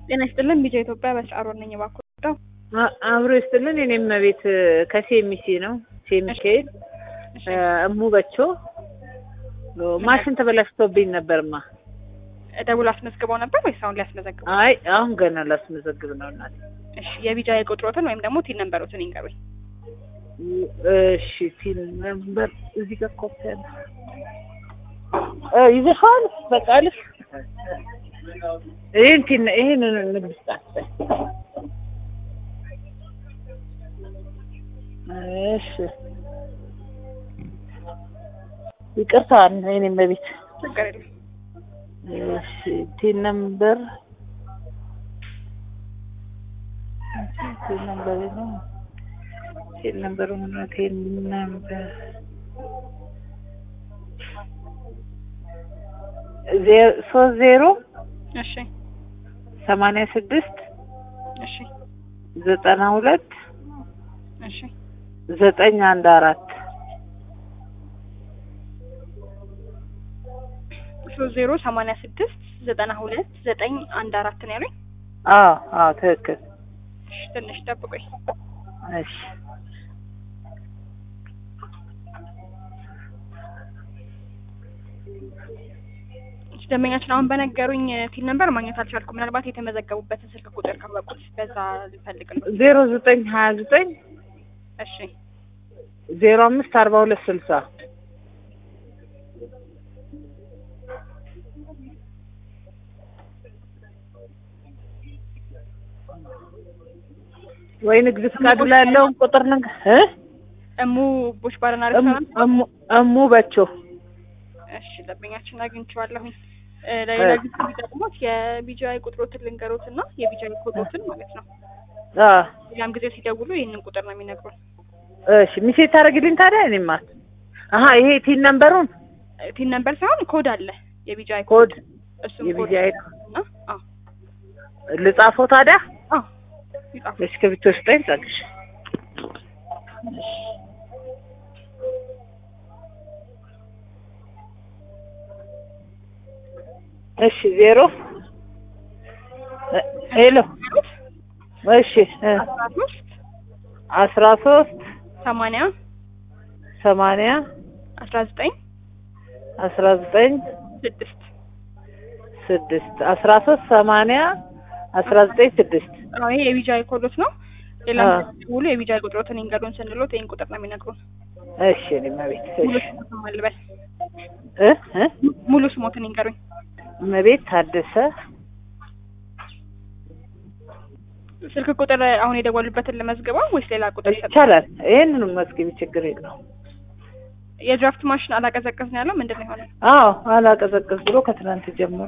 ጤና ይስጥልን ቢጃ ኢትዮጵያ በስራ ሮል ነኝ። እባክዎ ዳው አ- አብሮ ይስጥልን። እኔም ቤት ከሴሚሲ ነው ሴሚሴ እሙ በቾ ማሽን ተበላሽቶብኝ ነበርማ። ደውሎ አስመዝግበው ነበር ወይስ አሁን ሊያስመዘግቡ? አይ አሁን ገና ላስመዘግብ ነው እናቴ። እሺ የቢጃ የቁጥሮትን ወይም ደግሞ ቲን ነንበሮትን ይንገሩኝ። እሺ ቲን ነምበር እዚህ ጋር ኮፒ አለ እ ይዘሻል በቃ ልፍ ይሄን ቲን ይሄን ንግድ ስጣት እሺ ይቅርታ እኔም በቤት ችግር የለም። እሺ ቲን ነምበር ቲን ነምበር ነው ቲን ነምበር ነው ቲን ነምበር ዜ- ሶስት ዜሮ እሺ ሰማንያ ስድስት እሺ ዘጠና ሁለት እሺ ዘጠኝ አንድ አራት ሶስት ዜሮ ሰማንያ ስድስት ዘጠና ሁለት ዘጠኝ አንድ አራት ነው ያሉኝ። አዎ አዎ ትክክል እሺ ትንሽ ጠብቆኝ። እሺ እሺ ደንበኛችን አሁን በነገሩኝ ቲን ነንበር ማግኘት አልቻልኩም። ምናልባት የተመዘገቡበትን ስልክ ቁጥር ካወቁት በዛ ልፈልግ ነው። ዜሮ ዘጠኝ ሀያ ዘጠኝ እሺ ዜሮ አምስት አርባ ሁለት ስልሳ ወይ ንግድ ፍቃዱ ላይ ያለውን ቁጥር ንግ እ እሙ ቦች ባርና እሙ ሬስቶራንት እሙ- እሙ በቸው እሺ ደንበኛችን አግኝቼዋለሁኝ። እ ለሌላ ጊዜ ቢጠቅሞት የቢጂአይ ቁጥሮትን ልንገሮት እና የቢጂአይ ኮዶትን ማለት ነው። አ ሌላም ጊዜ ሲደውሉ ይህንን ቁጥር ነው የሚነግሩን። እሺ ሚሴ ታደርግልኝ ታዲያ እኔማ አሀ ይሄ ቲን ነምበሩን እ ቲን ነምበር ሳይሆን ኮድ አለ የቢጂአይ ኮድ እሱም ኮድ የቢጂአይ እና አዎ ልጻፈው ታዲያ አዎ ይጻፉ። እስክሪብቶ ስጠኝ ጸግሽ እሺ ዜሮ እ- ሄሎ እሺ እ አስራ ሶስት አስራ ሶስት ሰማንያ ሰማንያ አስራ ዘጠኝ አስራ ዘጠኝ ስድስት ስድስት አስራ ሶስት ሰማንያ አስራ ዘጠኝ ስድስት አዎ ይሄ የቢጂአይ ኮዶት ነው። ሌላም አዎ። ጊዜ ሲደውሉ የቢጂአይ ቁጥሮትን ይንገሩን ስንሎት ይህን ቁጥር ነው የሚነግሩን። እሺ እኔማ ቤት ሙሉ እሺ ስሞትን ማልበል እ እ ሙሉ ስሞትን ይንገሩኝ። እመቤት ታደሰ ስልክ ቁጥር አሁን የደወሉበትን ለመዝግበው ወይስ ሌላ ቁጥር ይሰጣል? ይቻላል። ይሄንንም መዝግቢ ችግር የለውም። የድራፍት ማሽን አላቀዘቀዝ ነው ያለው ምንድን ነው የሆነ? አዎ አላቀዘቅዝ ብሎ ከትናንት ጀምሮ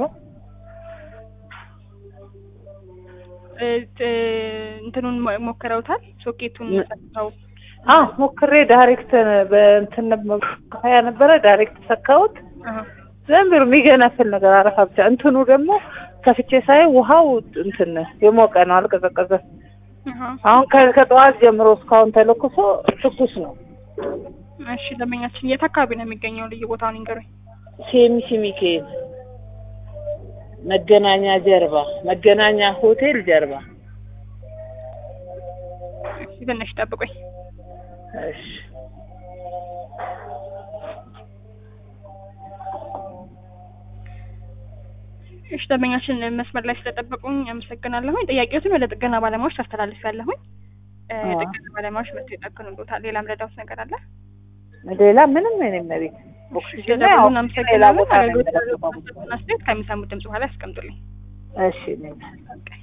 እ ት- እንትኑን ሞ- ሞክረውታል? ሶኬቱን ነ- ሰክተው አዎ ሞክሬ ዳይሬክት በእንትን ከያ ነበረ ዳይሬክት ሰካሁት። አሀ። ዝም ብሎ የሚገነፍል ነገር አረፋ ብቻ። እንትኑ ደግሞ ከፍቼ ሳይ ውሃው እንትን የሞቀ ነው፣ አልቀዘቀዘም። አሀ። አሁን ከ- ከጠዋት ጀምሮ እስካሁን ተለኩሶ ትኩስ ነው። እሺ ደንበኛችን የት አካባቢ ነው የሚገኘው? ልዩ ቦታውን ይንገሩኝ። ሴሚሲ ሚካኤል መገናኛ ጀርባ፣ መገናኛ ሆቴል ጀርባ። እሺ ትንሽ ጠብቆኝ። እሺ እሺ ደንበኛችን መስመር ላይ ስለጠበቁኝ አመሰግናለሁኝ። ጥያቄዎትን ወደ ጥገና ባለሙያዎች ታስተላልፊያለሁኝ። እ አዎ። የጥገና ባለሙያዎች መጥተው ይጠግኑልዎታል። ሌላም ረዳውት ነገር አለ? ሌላ ምንም እኔም ቤት ኦክሲጅን ስለደውሉ ያው ሌላ እናመሰግናለን። ቦታ ነው አገልግሎት የምጠቀመው። አስተያየት ከሚሰሙት ድምጽ በኋላ ያስቀምጡልኝ። እሺ እኔም